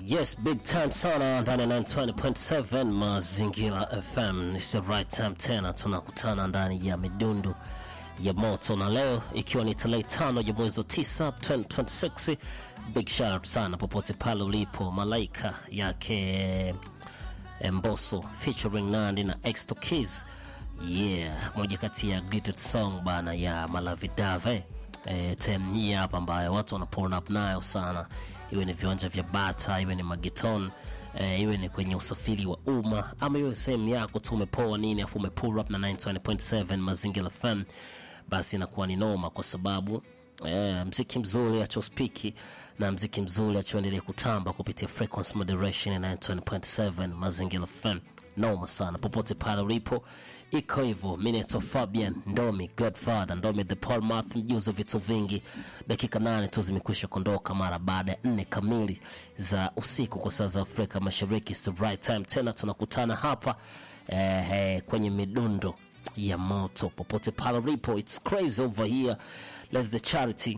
Yes, big time sana ndani ya 920.7 Mazingira FM. It's the right time tena tunakutana ndani ya midundu ya moto, na leo ikiwa ni tarehe tano ya mwezi wa 9 2026. Big shout out sana popote pale ulipo, malaika yake Mbosso featuring Nandi na Extra Keys. Yeah, moja kati ya greatest song bana ya Malavi Dave eh, tem hii hapa ambayo watu wana pull up nayo sana, iwe ni viwanja vya bata, iwe ni mageton eh, iwe ni kwenye usafiri wa umma ama iwe sehemu yako tu umepoa nini, afu umepull up na 920.7 Mazingira FM, basi inakuwa ni noma kwa sababu Eh, mziki mzuri achospiki na mziki mzuri achoendelea kutamba kupitia frequency moderation ya 920.7 Mazingira FM. Noma sana popote pale ulipo, iko hivyo. Mimi naitwa Fabian Ndomi Godfather Ndomi the Paul Math, mjuzi wa vitu vingi. Dakika nane tu zimekwisha kuondoka mara baada ya nne kamili za usiku kwa saa za Afrika Mashariki. It's the right time tena tunakutana hapa eh, eh, kwenye midundo ya moto popote pale ulipo. It's crazy over here. Let the charity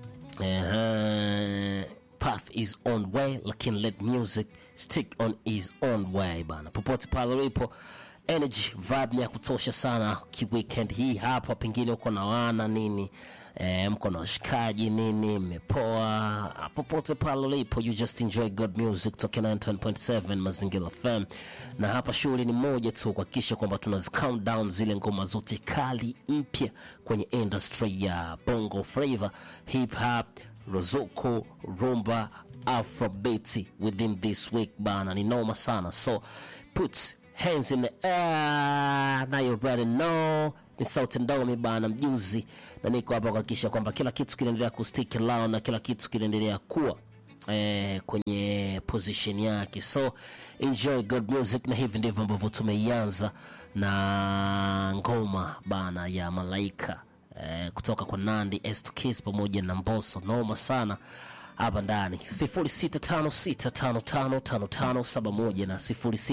uh, path is on way, lakini let music stick on his own way bana. Popote pale ulipo, energy vibe ni ya kutosha sana kiweekend hii hapa, pengine uko na wana nini eh, mko na washikaji nini, mmepoa popote pale ulipo, you just enjoy good music toka 9.7 Mazingira FM, na hapa shughuli ni moja tu, kuhakikisha kwamba tunazi count down zile ngoma zote kali mpya kwenye industry ya bongo flava, hip hop, rozoko, rumba, afrobeat within this week bana, ni noma sana, so put hands in the air, now you already know ni sauti ndomi bana mjuzi, na niko hapa kuhakikisha kwamba kila kitu kinaendelea kustick around na kila kitu kinaendelea kuwa eh, kwenye position yake, so enjoy good music, na hivi ndivyo ambavyo tumeianza na ngoma bana ya Malaika eh, kutoka kwa Nandi Estukis pamoja na Mbosso, noma sana hapa ndani 0656555571 na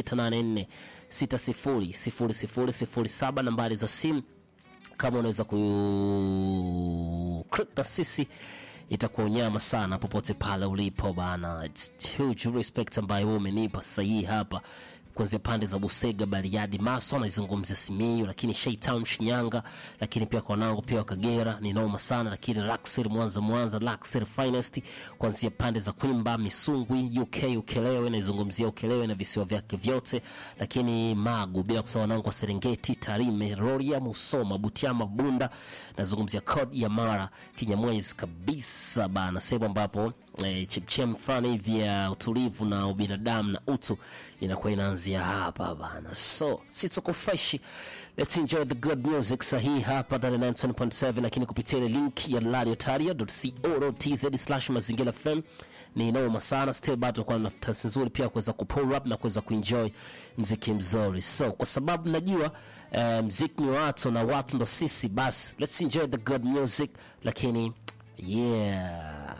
0684600007 nambari za simu kama unaweza ku click na sisi itakuwa unyama sana popote pale ulipo bana. It's huge respect ambayo wewe umenipa sasa hii hapa kuanzia pande za Busega, Bariadi, Maso anaizungumzia Simiyu, lakini Shaytown Shinyanga, lakini pia kwa wanangu pia wa Kagera ni noma sana, lakini Luxury Mwanza, Mwanza Luxury Finest kuanzia pande za Kwimba, Misungwi, UK, Ukelewe naizungumzia Ukelewe na visiwa vyake vyote, lakini Magu, bila kusahau wanangu wa Serengeti, Tarime, Rorya, Musoma, Butiama, Bunda, nazungumzia Code ya Mara, Kinyamwezi kabisa bana, sehemu ambapo eh, chemchem fulani hivi ya utulivu na ubinadamu na utu inakuwa inaanzia hapa bana, so si tuko fresh, let's enjoy the good music sahihi hapa ndani ya 9.7, lakini kupitia ile link ya radiotaria.co.tz slash mazingira fm ni noma sana still bado kwa nafasi nzuri pia kuweza kupull up na kuweza kuenjoy mziki mzuri, so kwa sababu najua eh, mziki ni watu na watu ndo sisi, basi let's enjoy the good music, lakini yeah